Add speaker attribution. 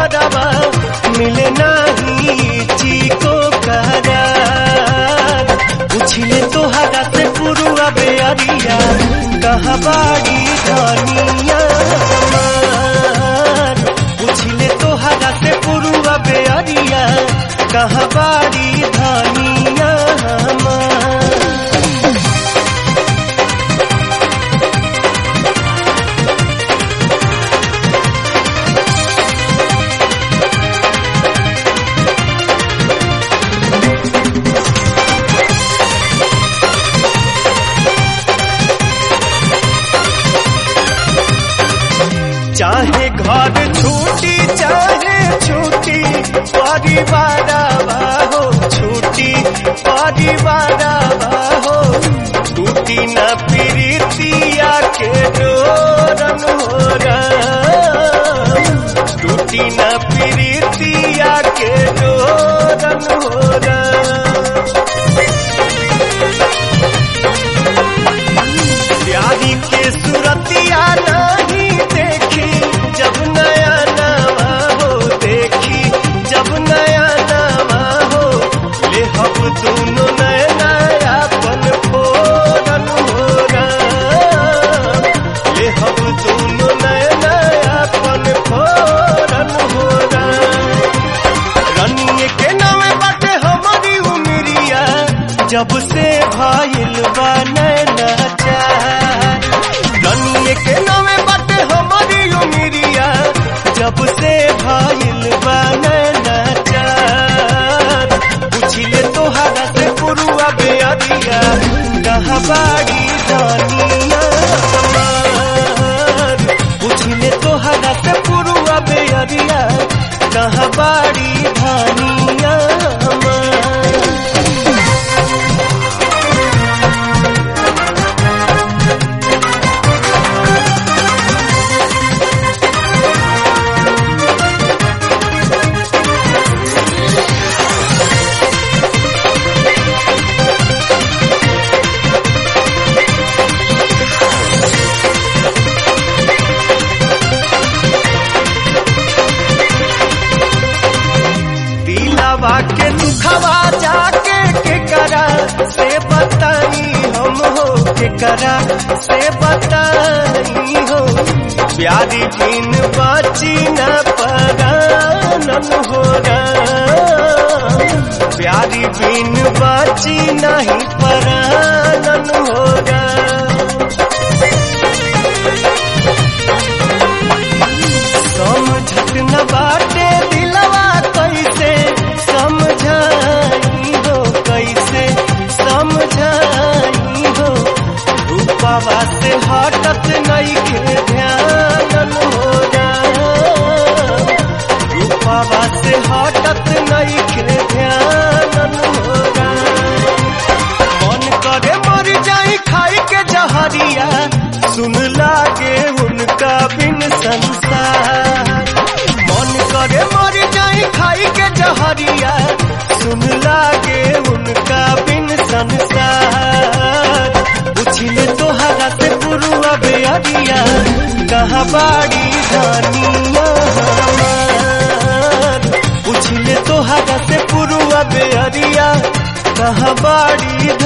Speaker 1: परवा मिले नहीं चीको करार पूछले तोहरा से पुरुआ बेअरिया कहाँ बाड़ी धनिया हमार पूछले तोहरा से पुरुआ बेअरिया कहाँ बाड़ी धनिया हमार चाहे घर छूटी चाहे छूटी परिवार हो छूटी परिवार हो टूटी न प्रीतिया के डोरन हो टूटी न प्रीतिया के डोरन हो प्यारी के सुरतिया नहीं देखी जब नया नवा हो देखी जब नया नवा हो ले हम दोनों नया नया पल फोरन हो ले हम दोनों नया नया पल फोरन हो रनिए के नामे बाटे हमारी उमरिया जब से भाईल बा नैना चार रनिए के नामे बाटे हमारी उमरिया जब से भाईल बा नैना चार पूछिले तोहरा से पुरुआ बेअरिया कहाँ बाड़ी दानिया हमार पूछिले तोहरा से पुरुआ बेअरिया कहाँ बाड़ी धानिया हमार दिलावा के दुखवा जाके के करा से बताई हम हो के करा से बताई हो प्यारी बिन बाची न परानन हो प्यारी बिन बाची नहीं परानन हो समझत न बाटे दिलवा कैसे समझाई हो कैसे समझाई हो रूपावा से हटत नहीं के ध्यान हो रूपावा से हटत नहीं के ध्यान हो मन करे मर जाई खाई के जहरिया सुन लागे उनका बिन संसार मन करे मर जाई खाई के जहरिया सुन लागे उनका बिन संसार पूछले तोहरा से पुरुआ बेअरिया कहाँ बाड़ी दानिया हमार पूछले तोहरा से पुरुआ बेअरिया कहाँ बाड़ी